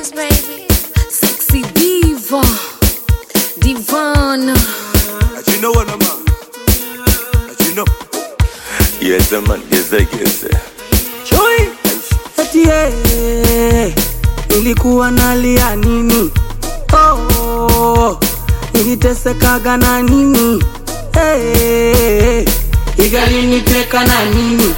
Beats, baby. Sexy diva, divana. Ati you know what I'm on? Ati you know? Yes, man, yes, yes. Chui eti yeye nilikuwa nalia nini? Oh, nilitesekaga na nini? Hey, igaliniteka na nini?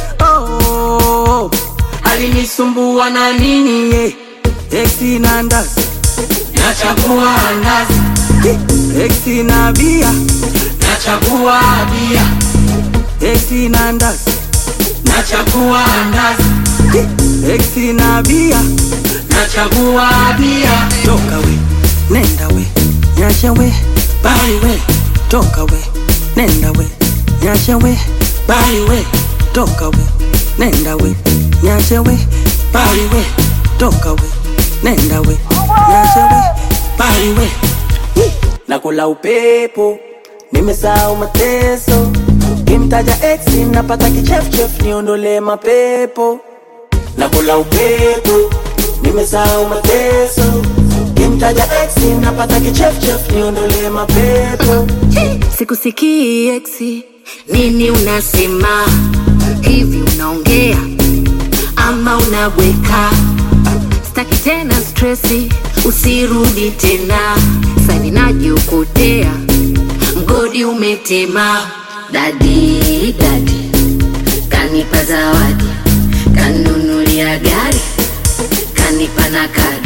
Oh, alinisumbua na nini? Yeah. Exi na ndazi nachagua ndazi, exi na bia nachagua bia, exi na ndazi nachagua ndazi, exi na bia nachagua bia. Toka we, nenda we, nyacha we, bali we, toka we, nenda we, nyacha we, bali we, toka we, nenda we, nyacha we, bali we, toka we, nenda we, nyacha we, bali we. Nakula upepo, nimesahau mateso. Kimtaja ex napata kichefchef, niondole mapepo. Nakula upepo, nimesahau mateso. Kimtaja ex napata kichefchef, niondole mapepo. Sikusikii eksi, nini unasema? Hivi unaongea ama unabweka? Staki tena stresi, usirudi tena. Sani najiokotea, mgodi umetema. Dadi dadi kanipa zawadi, kanunulia gari, kanipa na kadi.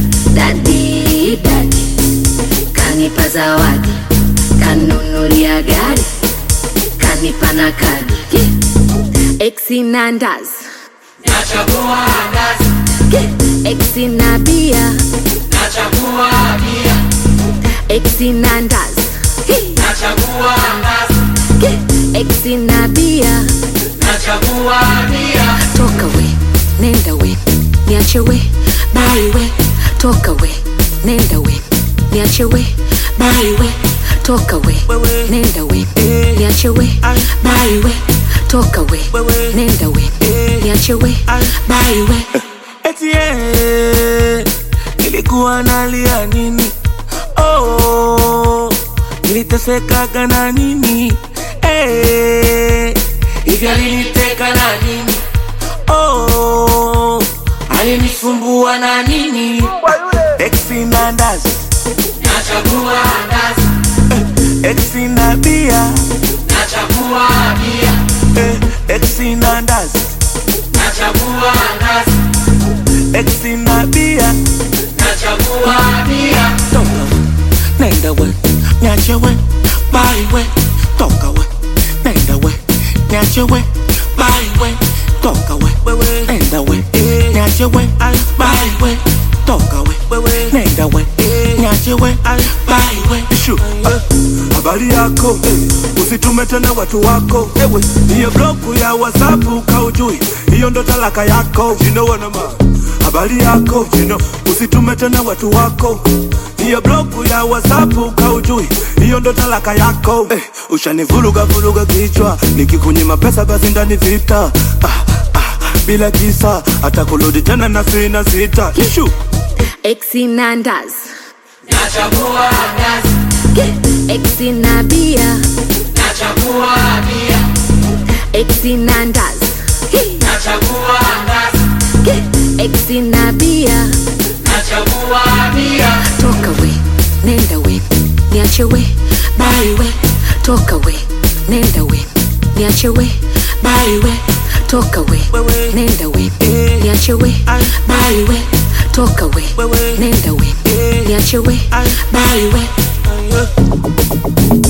Dadi dadi kanipa zawadi, kanunulia gari, kanipa na kadi. Yeah. Exi na ndazi, Nachagua ndazi, yeah. Exi na bia, nachagua bia, exi na ndazi, yeah. nachagua ndazi, yeah. Exi na bia, nachagua bia. toka we, nenda we, niache we, bali we, toka we, nenda we, niache we, bali we, toka we, Wewe. nenda we, Eh. niache we, Ay. bali we, toka we, Wewe. nenda we, Eh. niache we, Ay. bali we. Eti yeye nilikuwa nalia nini? Oh, nilitesekaga na nini? Eh, hivi aliniteka na nini? Oh, alinisumbua na nini? Exi na ndazi nachagua ndazi, exi na bia nachagua bia, exi na ndazi nachagua ndazi Exi na bia nachagua bia toka we nenda we nyache we bali we toka we nenda we nyache we bali we toka we nenda we nyache we bali we toka we nenda we nyache we bali we Ishu, ah, habari yako eh, usitume tena watu wako ewe hiyo bloku ya whatsapp kaujui hiyo ndo talaka yako you know what I'm on. habari yako you know, usitume tena watu wako hiyo bloku ya whatsapp kaujui hiyo ndo talaka yako eh, ushanivuruga vuruga kichwa nikikunyima pesa basi ndani vita ah, ah, bila kisa hata kurudi tena na sina sita Ishu. Exi na ndazi, nachagua ndazi yeah. Exi na bia, nachagua bia exi na ndazi, yeah. nachagua ndazi yeah. Exi na bia, nachagua bia toka we, nenda we, niache we, bali we, toka we, nenda we, niache we, bali we, toka we, Wewe. nenda we, Eh. niache we, Ay. bali we, toka we, Wewe. nenda we, Eh. niache we, Ay. bali we.